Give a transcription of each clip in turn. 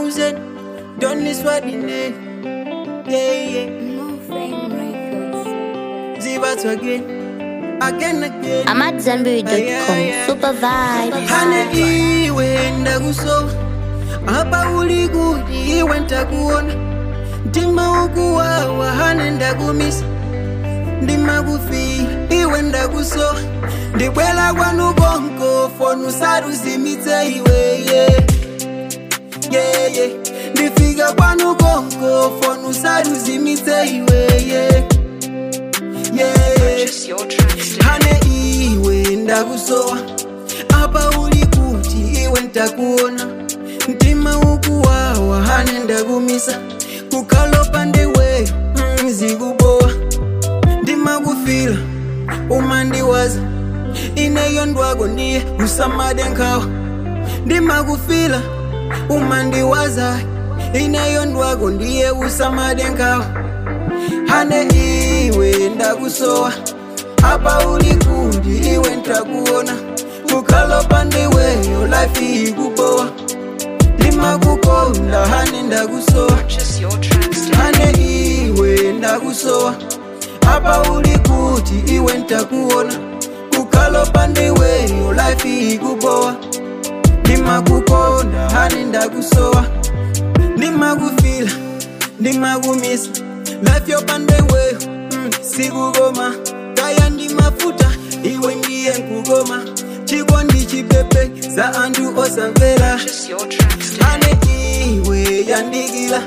thousand. Don't miss what the name. Yeah, yeah. Moving Records. Zivas again. Again, again. I'm at Zenberry.com. Super vibe. hane iwe ndakusowa apa uli kuti iwe ntakuona mtima ukuwawa hane ndakumisa ndimakufira iwe ndakusowa ndibwela kwanu konko fonu saruzimitse iwe yeah. yeah, yeah. ndifika kwanu konko fonu saruzimitse iwe yeah. yeah. Purchase your tracks today. hane iwe ndakusowa apa uli kuti iwe ntakuona mtima ukuwawa hane ndakumisa kukalopa ndiwe mm, zikubowa ndimakufila umandiwaza ineyo ndwako ndiye usamade nkhawa ndimakufila umandiwaza ineyo ndwako ndiye usamade nkhawa hane iwe ndakusowa apa uli kuti iwe ntakuona kukalopa ndiweyo life ikubowa ndimakukonda hane ndakusowa Purchase your tracks today. hane iwe ndakusowa apa uli kuti iwe ntakuona kukalopa ndiweyo life ikubowa ndimakukonda hane ndakusowa ndimakufila ndimakumisa life yopandeweyo mm, sikukoma kaya ndimafuta iwe ndiye nkukoma chikondi chipepe za anthu osamvera Purchase your tracks today. ane iwe yandikila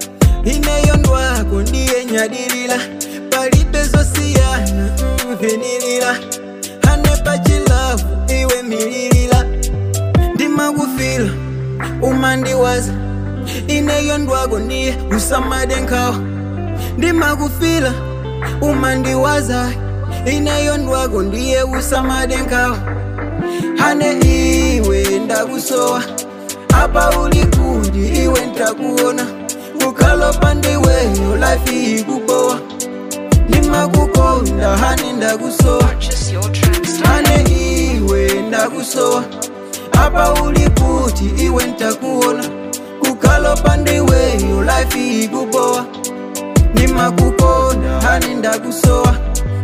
ineyo ndwako ndiye nyadilila palibe zosiyana mvinilila ane pachilavu iwe mililila ndimakufila umandiwaza ineyo ndwako ndiye usamade nkhawa ndimakufila umandiwaza ineyo ndwako ndiye usamade nkhawa hane iwe ndakusowa apa uli kuti iwe ntakuona kukalopa ndiweyo life ikubowa ndimakukonda hane ndakusowa Purchase your tracks today. hane iwe ndakusowa apa uli kuti iwe ntakuona kukalopa ndiweyo life ikubowa ndimakukonda hane ndakusowa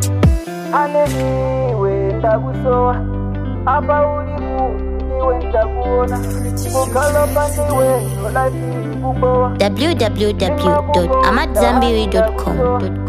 hane iwe ndakusowa apa uli kuti iwe ntakuona kukalopa ndiweyo life ikubowa www.amatzambiri.com.